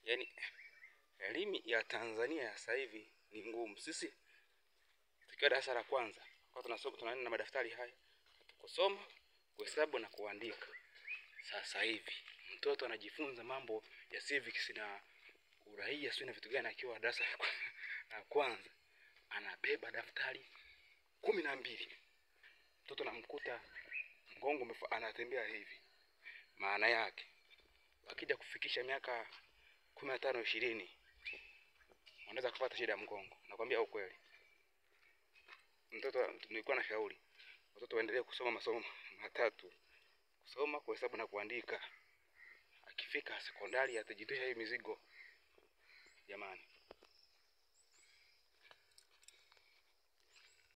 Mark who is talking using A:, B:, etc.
A: Yaani elimu ya Tanzania sasa hivi ni ngumu. Sisi tukiwa darasa la kwanza kwa tunasoma tunaenda na madaftari haya kusoma, kuhesabu na kuandika. Sasa hivi mtoto anajifunza mambo ya civics na uraia, sio na vitu gani, akiwa darasa la kwanza anabeba daftari kumi na mbili. Mtoto namkuta mgongo anatembea hivi, maana yake akija kufikisha miaka kumi na tano ishirini unaweza kupata shida ya mgongo. Nakwambia ukweli, mtoto nilikuwa na shauri watoto waendelee kusoma masomo matatu: kusoma, kuhesabu na kuandika. Akifika sekondari atajitwisha hii mizigo jamani.